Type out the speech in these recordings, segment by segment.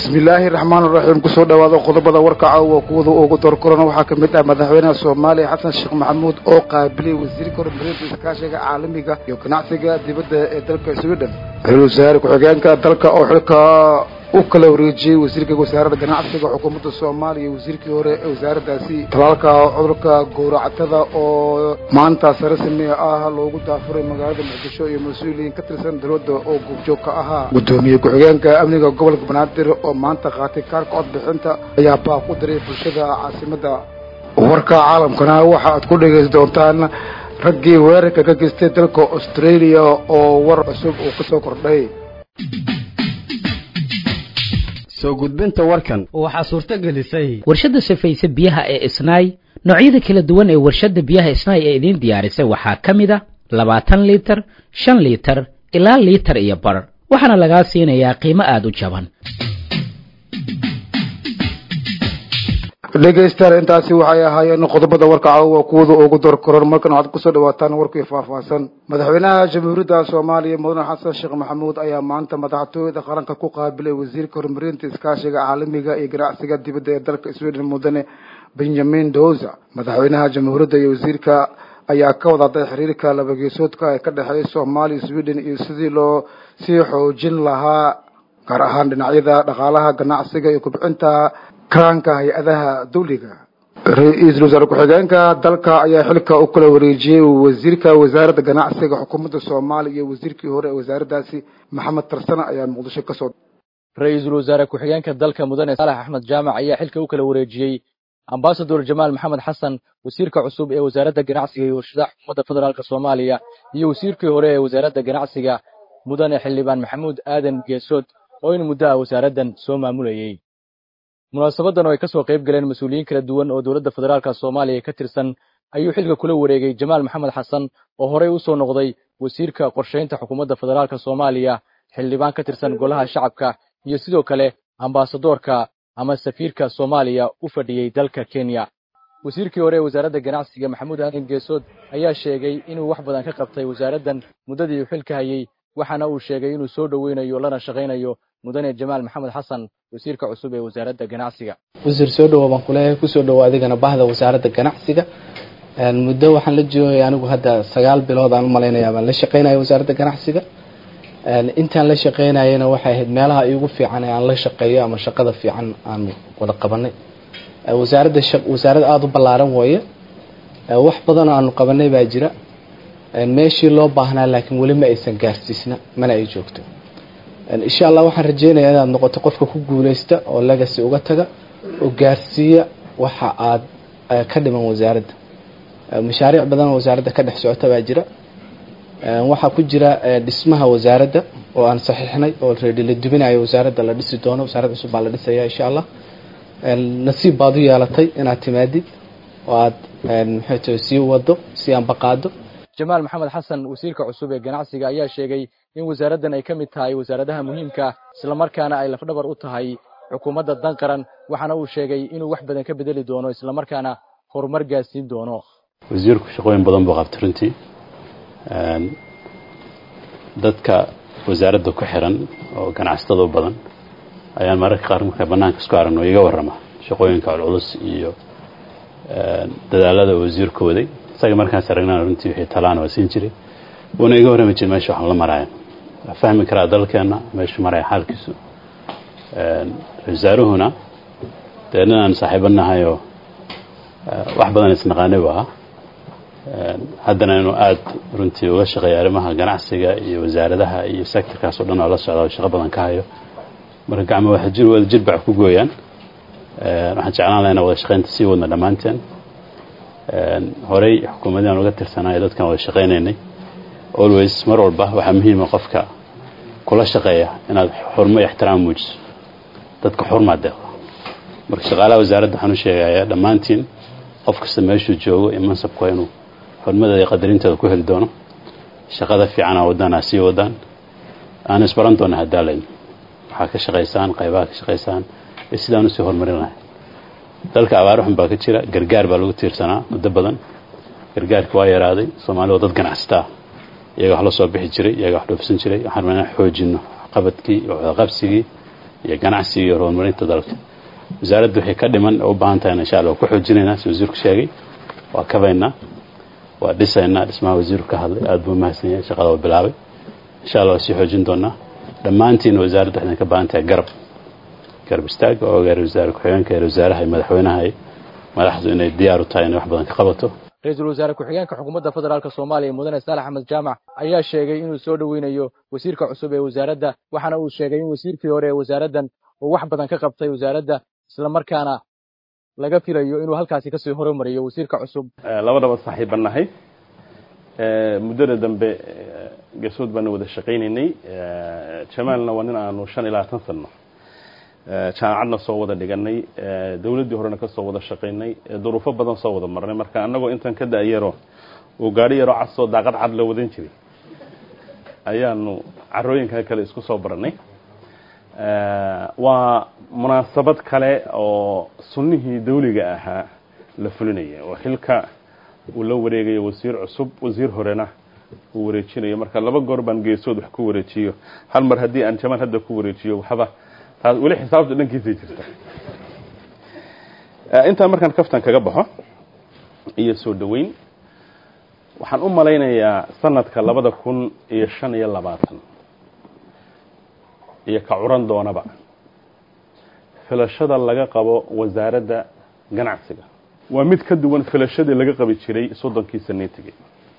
bismillaahi raxmaan raxiim kusoo dhawaada qodobada warka caawa kuwada ugu doorkorana waxaa ka mid ah madaxweynaha soomaaliya xasan sheekh maxamuud oo qaabilay wasiirka horumarinta iskaashiga caalamiga iyo ganacsiga dibadda ee dalka sweden ra-iisul wasaare ku-xigeenka dalka oo xilka u kala wareejiyey wasiirka wasaaradda ganacsiga xukuumadda soomaaliya iyo wasiirkii hore ee wasaaraddaasi talaalka cudurka gowracatada oo maanta sare samee ah loogu daafuray magaalada muqdisho iyo mas-uuliyiin ka tirsan dowladda oo goobjoog ka ahaa guddoomiye ku-xigeenka amniga gobolka banaadir oo maanta qaatay kaarka codbixinta ayaa baaq u diray bulshada caasimadda warka caalamkana waxa aad ku dhegaysan doontaan raggii weerarka ka geystay dalka australia oo war cusub uu ka soo kordhay soo gudbinta warkan waxaa suurto gelisay warshadda safayse biyaha ee isnaay noocyada kala duwan ee warshadda biyaha isnaay ee idiin diyaarisay waxaa ka mid a labaatan liitar shan liitar ilaa liitar iyo bar waxaana lagaa siinayaa qiimo aada u jaban dhegaystayaal intaasi waxay ahaayeen qodobada warka caawa kuwada ugu door koran markan waxaad kusoo dhawaataan warkii faahfaahsan madaxweynaha jamhuuriyadda soomaaliya mudane xasan sheekh maxamuud ayaa maanta madaxtooyada qaranka ku qaabilay wasiirka horumarinta iskaashiga caalamiga iyo ganacsiga dibadda ee dalka sweden mudane benjamin doza madaxweynaha jamhuuriyadda iyo wasiirka ayaa ka wadaday xiriirka labageesoodka ee ka dhexeeya soomaaliya sweden iyo sidii loo sii xoojin lahaa gaar ahaan dhinacyada dhaqaalaha ganacsiga iyo kubcinta karaanka hay-adaha dawliga ra-iisul wasaare ku-xigeenka dalka ayaa xilka u kala wareejiyey wasiirka wasaaradda ganacsiga xukuumadda soomaaliya iyo wasiirkii hore ee wasaaraddaasi maxamed tarsane ayaa muqdisho ka soo ra-iisul wasaare ku-xigeenka dalka mudane saalax axmed jaamac ayaa xilka u kala wareejiyey ambasador jamaal maxamed xasan wasiirka cusub ee wasaaradda ganacsiga iyo warshadaha xukuumadda federaalk soomaaliya iyo wasiirkii hore ee wasaaradda ganacsiga mudane xildhibaan maxamuud aadan geesood oo in muddo ah wasaaraddan soo maamulayey munaasabadan oo ay ka soo qayb galeen mas-uuliyiin kala duwan oo dowladda federaalka soomaaliya ka tirsan ayuu xilka kula wareegay jamaal maxamed xasan oo horey u soo noqday wasiirka qorshaynta xukuumadda federaalka soomaaliya xildhibaan ka tirsan golaha shacabka iyo sidoo kale ambasadoorka ama safiirka soomaaliya u fadhiyey dalka kenya wasiirkii hore ee wasaaradda ganacsiga maxamuud aadan geesood ayaa sheegay inuu wax badan ka qabtay wasaaraddan muddadii uu xilka hayey waxaana uu sheegay inuu soo dhoweynayo lana shaqaynayo mudane jamaal maxamed xasan wasiirka cusub ee wasaaradda ganacsiga wasiir soo dhawo baan kuleeyahay kusoo dhawo adigana bahda wasaaradda ganacsiga muddo waxaan la joogay anigu hadda sagaal bilood aan u malaynayaa baan la shaqaynaya wasaaradda ganacsiga intaan la shaqaynayana waxay ahayd meelaha iigu fiican ee aan la shaqeeyo ama shaqada fiican aan wada qabanay wasaaradda wasaarad aada u ballaaran weeye wax badan oo aanu qabanay baa jira meeshii loo baahnaa laakiin weli ma aysan gaarsiisna mana ay joogto insha allah waxaan rajeynayaa inaad noqoto qofka ku guuleysta oo legacy uga taga oo gaarsiiya waxa aad ka dhiman wasaaradda mashaariic badan oo wasaaradda ka dhex socota baa jira waxaa ku jira dhismaha wasaaradda oo aan saxiixnay oo reedi la dubinayo wasaaradda la dhisi doono wasaarad cusub baa la dhisaya insha allah nasiib baad u yeelatay inaad timaadid oo aad maxay tahay sii wado si aan baqaado jamaal maxamed xasan wasiirka cusub ee ganacsiga ayaa sheegay in wasaaraddan ay ka mid tahay wasaaradaha muhiimka islamarkaana ay lafdhabar u tahay xukuumadda dan qaran waxaana uu sheegay inuu wax badan ka bedeli doono islamarkaana horumar gaarsiin doono wasiirku shaqooyin badan buu qabtay runtii dadka wasaaradda ku xiran oo ganacsatada u badan ayaan mararka qaar marka bannaanka isku aragno iga warrama shaqooyinka culculus iyo dadaalada wasiirku waday isaga markaas aragnaan runtii wixii talaan waa siin jiray wuuna iga warrami jiray meesha waxaan la maraayo waa fahmi karaa dalkeenna meeshu maraya xaalkiisu wasaaruhuna dee nin aan saaxiibo nahay oo wax badan isnaqaanay buu ahaa haddana inuu aada runtii uga shaqeeya arrimaha ganacsiga iyo wasaaradaha iyo sectorkaas o dhan oo la socda oo shaqo badan ka hayo marka gacmo waxa jir wada jir bac ku gooyaan waxaan jeclaan laha inaan wada shaqaynta sii wadna dhammaanteen horey xukuumaddian uga tirsanaayo dadkan wada shaqaynaynay always mar walba waxaa muhiima qofka kula shaqeeya inaad xurmo iyo ixtiraam muujiso dadka xurmaa deeqda marka shaqaalaha wasaaradda waxaan u sheegayaa dhammaantiin qof kasta meeshuu joogo iyo mansabku waa inuu xurmadeeda iyo qadarinteeda ku heli doono shaqada fiicana wadaan ha sii wadaan aan isbaran doona hadaalayn waxaa ka shaqaysaan qaybaha ka shaqaysaan iyo sidaan usii horumarin lahay dalka abaar xun baa ka jira gargaar baa lagu tiirsanaa muddo badan gargaarki waa yaraaday soomaalida waa dad ganacsataa iyaga wax la soo bixi jiray iyaga wax dhoofsan jiray waxaan rabnaa inaan xoojino qabadkii iyo wadaqabsigii iyo ganacsiga iyo horumarinta dalka wasaaradda waxay ka dhiman oo u baahan tahay insha allah waa ku xoojinaynaa si wasiirku sheegay waa kabaynaa waa dhisaynaa dhismaha wasiirku ka hadlay aad buu mahadsan yahay shaqada waa bilaabay insha allah waa sii xoojin doonaa dhammaantiina wasaaradda waxay ka baahan tahay garab garab istaag oo gaar wasaare ku-xigeenka ee wasaaraha iyo madaxweynaha iyo madaxdu inay diyaar u tahay inay wax badan ka qabato ra-iisul wasaare ku-xigeenka xukuumadda federaalka soomaaliya mudane saalax axmed jaamac ayaa sheegay inuu soo dhoweynayo wasiirka cusub ee wasaaradda waxaana uu sheegay in wasiirkii hore ee wasaaraddan uu wax badan ka qabtay wasaaradda isla markaana laga filayo inuu halkaasi kasii horumariyo wasiirka cusub labadaba saaxiiban nahay muddada dambe gasood baana wada shaqaynaynay jamaalna waa nin aanu shan iyo labaatan sanno jaamacadna soo wada dhiganay dawladdii horena ka soo wada shaqaynay duruufo badan soo wada marnay marka annagoo intan ka da-yaro uu gaadhi yaroo casoo daaqad cad la wadan jiray ayaanu carooyinka kale isku soo baranay waa munaasabad kale oo sunnihii dawliga ahaa la fulinaya oo xilka uu la wareegayo wasiir cusub wasiir horena uu wareejinayo marka laba goor baan geesood wax ku wareejiyo hal mar haddii aan jamaal hadda ku wareejiyo waxba taas weli xisaabta dhankiisay jirta intaa markaan kaftan kaga baxo iyo soo dhoweyn waxaan u malaynayaa sanadka labada kun iyo shan iyo labaatan iyo ka curan doonaba filashada laga qabo wasaaradda ganacsiga waa mid ka duwan filashadii laga qabi jiray soddonkii saneetigii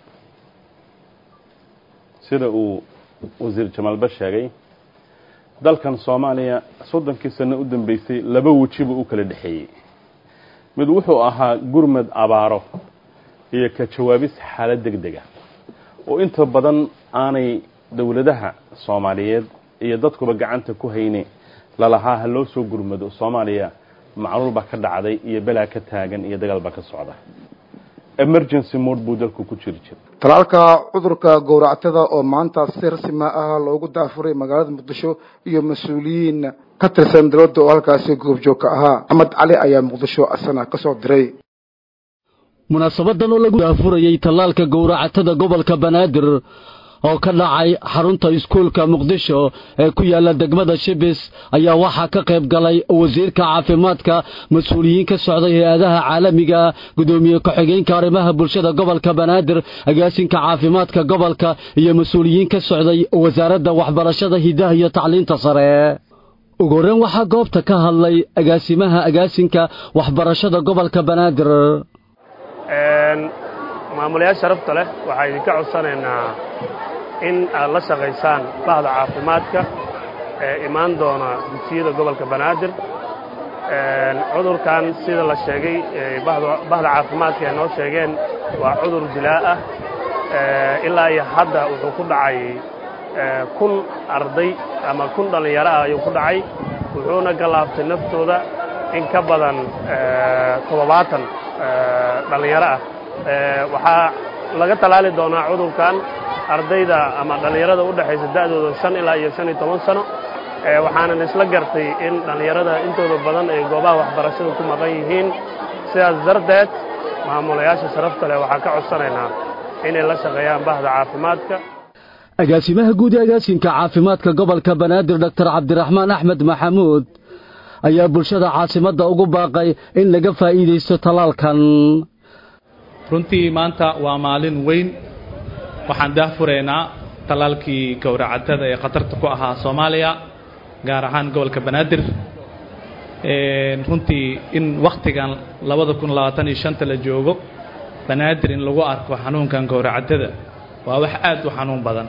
sida uu wasiir jamaalba sheegay dalkan soomaaliya soddonkii sano u dambeysay laba wejiba u kala dhexeeyey mid wuxuu ahaa gurmad abaaro iyo ka jawaabis xaalad deg dega oo inta badan aanay dowladaha soomaaliyeed iyo dadkuba gacanta ku hayne lalahaa ha loo soo gurmado soomaaliya macluul baa ka dhacday iyo belaa ka taagan iyo dagaal baa ka socda emergency mode buu dalku ku jiri jira talaalka cudurka gowractada oo maanta si rasmi ah loogu daafuray magaalada muqdisho iyo mas-uuliyiin ka tirsan dowladda oo halkaasi goobjoog ka ahaa axmed cali ayaa muqdisho asana ka soo diray munaasabadan oo lagu daafurayey tallaalka gowracatada gobolka banaadir oo ka dhacay xarunta iskuulka muqdisho ee ku yaala degmada shibis ayaa waxaa ka qayb galay wasiirka caafimaadka mas-uuliyiin ka socday hay-adaha caalamiga gudoomiye ku-xigeenka arrimaha bulshada gobolka banaadir agaasinka caafimaadka gobolka iyo mas-uuliyiin ka socday wasaaradda waxbarashada hidaha iyo tacliinta sare ugu horreyn waxaa goobta ka hadlay agaasimaha agaasinka waxbarashada gobolka banaadir maamulayaal sharafta leh waxaa idinka codsanaynaa in aad la shaqaysaan bahda caafimaadka ee imaan doona dugsiyada gobolka banaadir cudurkan sida la sheegay bahda caafimaadka ay noo sheegeen waa cudur dilaa ah ilaa iyo hadda wuxuu ku dhacay kun arday ama kun dhallinyaro ah ayuu ku dhacay wuxuuna gallaaftay naftooda in ka badan toddobaatan dhallinyaro ah waxaa laga tallaali doonaa cudurkan ardayda ama dhallinyarada u dhexaysa da'dooda shan ilaa iyo shan iyo toban sano waxaanan isla gartay in dhallinyarada intooda badan ay goobaha waxbarashada ku maqan yihiin sidaas darteed maamulayaasha sharafta leh waxaan ka codsanaynaa inay la shaqeeyaan bahda caafimaadka agaasimaha guud ee agaasinka caafimaadka gobolka banaadir doctor cabdiraxmaan axmed maxamuud ayaa bulshada caasimadda ugu baaqay in laga faa'iidaysto tallaalkan runtii maanta waa maalin weyn waxaan daahfuraynaa tallaalkii gowracatada ee khatarta ku ahaa soomaaliya gaar ahaan gobolka banaadir runtii in wakhtigan labada kun labaatan iyo shanta la joogo banaadir in lagu arko xanuunkan gowracatada waa wax aad u xanuun badan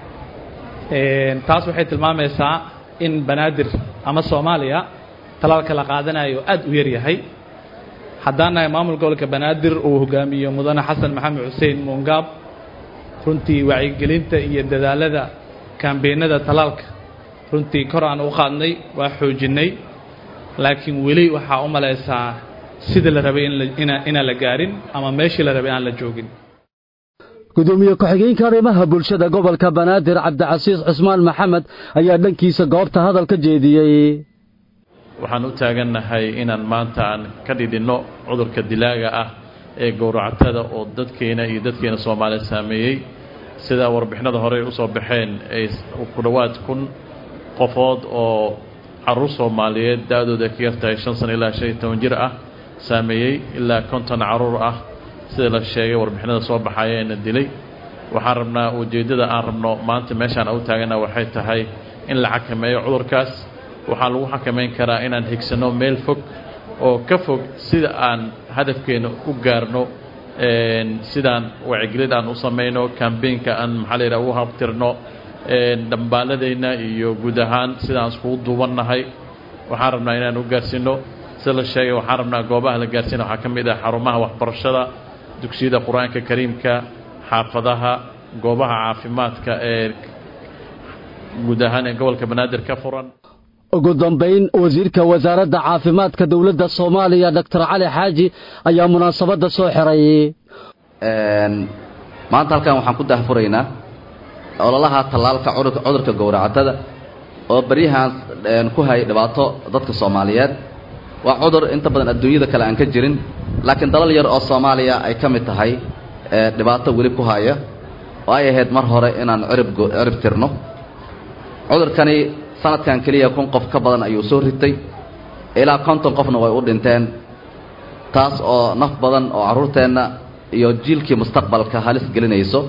taas waxay tilmaamaysaa in banaadir ama soomaaliya tallaalka la qaadanayo aad u yaryahay haddaan nahay maamul gobolka banaadir uu hogaamiyo mudane xasan maxamed xuseen muungaab runtii wacyigelinta iyo dadaalada kambeynada tallaalka runtii kor aan u qaadnay waa xoojinnay laakiin weli waxaa u malaysaa sida la rabay inaan la gaarin ama meeshii la rabay aan la joogin gudoomiye ku-xigeenka arrimaha bulshada gobolka banaadir cabdicasiis cusmaan maxamed ayaa dhankiisa goobta hadal ka jeediyey waxaan u taagannahay inaan maanta aan ka dhidhinno cudurka dilaaga ah ee gowracatada oo dadkeena iyo dadkeena soomaaliya saameeyey sidaa warbixinada horey u soo baxeen ay ku dhowaad kun qofood oo caruur soomaaliyeed da-dooda ka yartahay shan sano ilaa shan iyo toban jir ah saameeyey ilaa konton caruur ah sida la sheegay warbixinada soo baxaya eena dilay waxaan rabnaa ujeeddada aan rabno maanta meeshaan u taagana waxay tahay in la xakameeyo cudurkaas waxaa lagu xakamayn karaa inaan higsanno meel fog oo ka fog sida aan hadafkeena u gaarno sidaan wacigelid aan u samayno cambaynka aan maxaa la yidhaha u habtirno dhambaaladayna iyo guud ahaan sidaan iskugu duubannahay waxaan rabnaa inaan u gaarsiino sida la sheegay waxaan rabnaa goobaha la gaarsiina waxaa ka mid ah xarumaha waxbarashada dugsiyada qur-aanka kariimka xaafadaha goobaha caafimaadka ee guud ahaan ee gobolka banaadir ka furan ugu dambayn wasiirka wasaaradda caafimaadka dowladda soomaaliya doctor cali xaaji ayaa munaasabadda soo xiray maanta halkan waxaan ku dahfuraynaa ololaha tallaalka cudurka gowracatada oo baryahan ku hay dhibaato dadka soomaaliyeed waa cudur inta badan adduunyada kale aan ka jirin laakiin dalal yar oo soomaaliya ay ka mid tahay dhibaato weli ku haya oo ay ahayd mar hore inaan cirib cirib tirno cudurkani sanadkan keliya kun qof ka badan ayuu soo ritay ilaa konton qofna way u dhinteen taas oo naf badan oo carruurteenna iyo jiilkii mustaqbalka halis gelinayso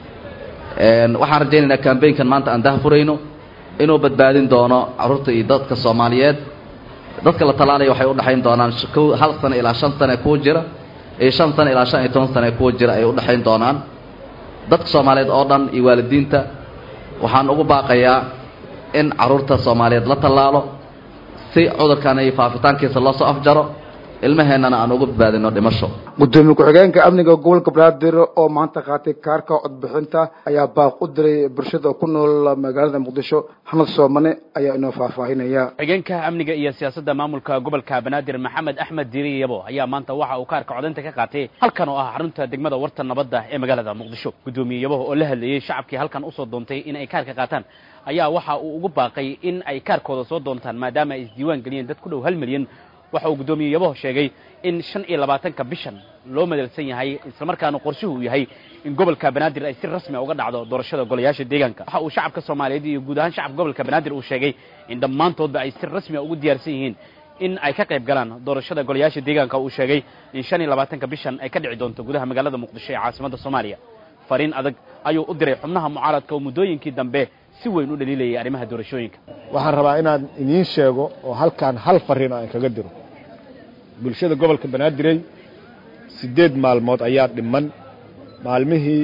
waxaan rajaynaynaa kambaynkan maanta aan dahfurayno inuu badbaadin doono carruurta iyo dadka soomaaliyeed dadka la tallaalaya waxay u dhexayn doonaan hal sano ilaa shan sane kuwa jira iyo shan sano ilaa shan iyo toban sane kuwa jira ay u dhexayn doonaan dadka soomaaliyeed oo dhan iyo waalidiinta waxaan ugu baaqayaa in carruurta soomaaliyeed la tallaalo si cudurkani faafitaankiisa loo soo afjaro ilmaheennana aan ugu badbaadino dhimasho gudoomiye ku-xigeenka amniga gobolka banaadir oo maanta qaatay kaarka codbixinta ayaa baaq u diray bulshada ku nool magaalada muqdisho xanad soomane ayaa inoo faahfaahinaya xigeenka amniga iyo siyaasadda maamulka gobolka banaadir maxamed axmed diiri yabo ayaa maanta waxa uu kaarka codaynta ka qaatay halkan oo ah xarunta degmada warta nabadda ee magaalada muqdisho gudoomiye yabo oo la hadlayey shacabkii halkan usoo doontay in ay kaarka qaataan ayaa waxa uu ugu baaqay in ay kaarkooda soo doontaan maadaama ay isdiiwaan geliyeen dad ku dhow hal milyan waxa uu guddoomiye yabaho sheegay in shan iyo labaatanka bishan loo madalsan yahay islamarkaana qorshuhu uu yahay in gobolka banaadir ay si rasmi uga dhacdo doorashada golayaasha deegaanka waxa uu shacabka soomaaliyeed iyo guud ahaan shacabka gobolka banaadir uu sheegay in dhammaantoodba ay si rasmia ugu diyaarsan yihiin in ay ka qayb galaan doorashada golayaasha deegaanka uu sheegay in shan iyo labaatanka bishan ay ka dhici doonto gudaha magaalada muqdisho ee caasimadda soomaaliya fariin adag ayuu u diray xubnaha mucaaradka oo muddooyinkii dambe si weyn u dhaliilayay arrimaha doorashooyinka waxaan rabaa inaan idiin sheego oo halkaan hal fariin aan kaga diro bulshada gobolka banaadirey siddeed maalmood ayaa dhiman maalmihii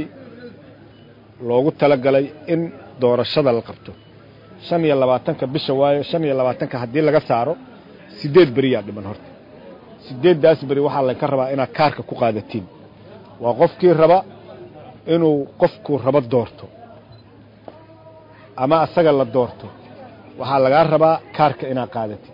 loogu talagalay in doorashada la qabto shan iyo labaatanka bisha waayo shan iyo labaatanka haddii laga saaro siddeed beriyaa dhiman horta siddeeddaas beri waxaa laynka rabaa inaad kaarka ku qaadatiin waa qofkii raba inuu qofkuu rabo doorto ama asaga la doorto waxaa lagaa rabaa kaarka inaad qaadatin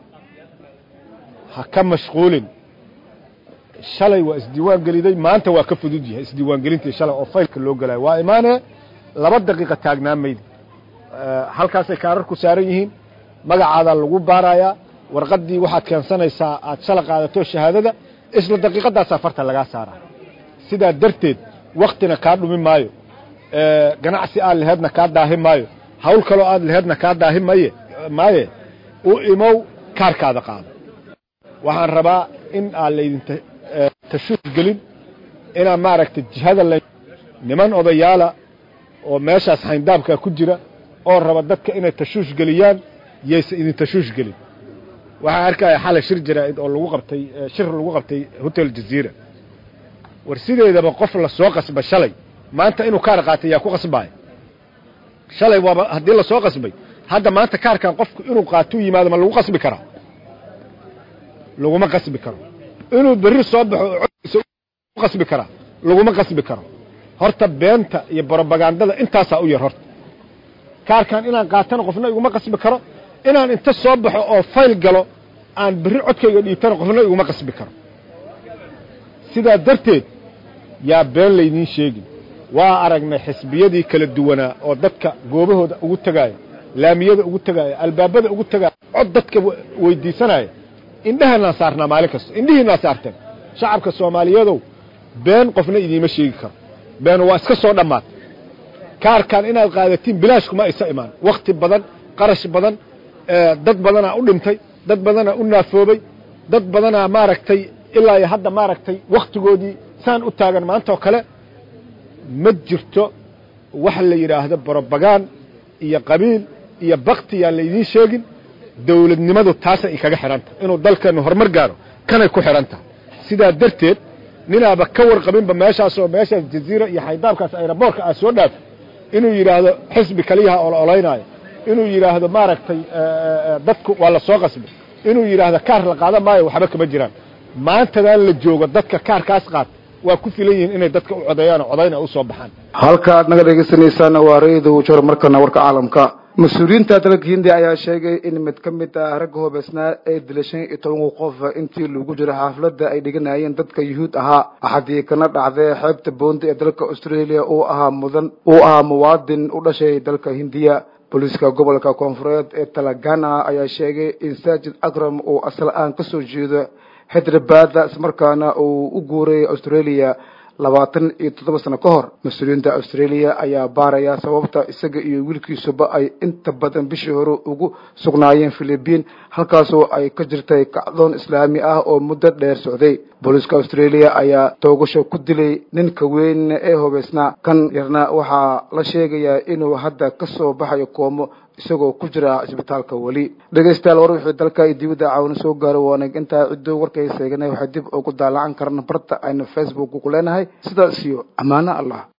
ha ka mashquulin shalay waa isdiiwaan geliday maanta waa ka fudud yahay isdiiwaangelintii shalay oo faylka loo gelayo waa imaanee laba daqiiqa taagnaa maydi halkaasay kaararku saaran yihiin magacaadaa lagu baarayaa warqaddii waxaad keensanaysaa aad shala qaadato shahaadada isla daqiiqadaasaa farta lagaa saaraa sidaa darteed waktina kaa dhumi maayo ganacsi aad laheedna kaa daahi maayo hawl kaloo aad laheedna kaa daahi maye maaye u imow kaarkaada qaado waxaan rabaa in aan laydin tashuush gelin inaan maaragtay jihada la niman odayaala oo meeshaas xayndaabkaa ku jira oo raba dadka inay tashuush geliyaan yaysa idin tashuush gelin waxaan arkaya xalay shir jaraa'id oo lagu qabtay shir lagu qabtay hotel jaziira war sideedaba qof la soo qasba shalay maanta inuu kaar qaatay yaa ku qasbaaya shalay waaba haddii la soo qasbay hadda maanta kaarkan qofku inuu qaatuu yimaado ma lagu qasbi karaa laguma qasbi karo inuu berri soo baxo codkiisa qasbi karaa laguma qasbi karo horta beenta iyo brobagandada intaasaa u yar horta kaarkan inaan qaatana qofna iguma qasbi karo inaan inta soo baxo oo fayl galo aan berri codkayga dhiibtana qofna iguma qasbi karo sidaa darteed yaa been laydiin sheegin waa aragnay xisbiyadii kala duwanaa oo dadka goobahooda ugu tegaaya laamiyada ugu tegaaya albaabada ugu tegaaya cod dadka weydiisanaya indheheennaan saarnaa maalin kasta indhihiinaa saarteen shacabka soomaaliyeedow been qofna idiima sheegi karo been waa iska soo dhammaatay kaarkan inaad qaadatiin bilaash kuma isa imaan wakhti badan qarash badan dad badanaa u dhintay dad badanaa u naafoobay dad badanaa maaragtay ilaa iyo hadda maaragtay wakhtigoodii saan u taagan maanta oo kale ma jirto waxa la yidhaahdo borobagaan iyo qabiil iyo bakti yaan laydiin sheegin dawladnimadu taasay ikaga xidhan tahay inuu dalkeennu horumar gaaro kanay ku xidhan tahay sidaa darteed ninaaba ka warqabinba meeshaasoo meeshaas jaziira iyo xaydaabkaas ayraboorka aa soo dhaafay inuu yidhaahdo xisbi kaliyaha oo la olaynaayo inuu yidhaahdo maaragtay dadku waa la soo qasbay inuu yidhaahdo kaar la qaadan maayo waxba kama jiraan maantadan la joogo dadka kaarkaas qaata waa ku filan yihiin inay dadka u codeeyaan oo codayna u soo baxaan halka aad naga dhegeysanaysaana waa ra-iida wujor markana warka caalamka mas-uuliyiinta dalka hindiya ayaa sheegay in mid ka mid ah ragga hubeysnaa ee dilay shan iyo toban qof intii lagu jiro xaafladda ay dhiganayeen dadka yuhuud ahaa axadii kana dhacday xeebta boonda ee dalka australia uu ahaa mudan uu ahaa muwaadin u dhashay dalka hindiya booliiska gobolka koonfureed ee talagana ayaa sheegay in saajid akram uu asal aan kasoo jeedo hyderabad ismarkaana uu u guuray australia labaatan iyo toddoba sano ka hor mas-uuliyiinta australia ayaa baaraya sababta isaga iyo wiilkiisuba ay inta badan bishii hore ugu sugnaayeen philibiin halkaasoo ay ka jirtay kacdoon islaami ah oo muddo dheer socday booliiska australia ayaa toogasho ku dilay ninka weyn ee hubeysnaa kan yarna waxaa la sheegayaa inuu hadda ka soo baxayo koomo isagoo ku jira isbitaalka weli dhegaystayaal war wixii dalka iyo dibadda caawina soo gaaro waanag intaa ciddo warkay seeganay waxay dib ugu daalacan karna barta aynu facebook ku leenahay sidaas iyo ammaano allah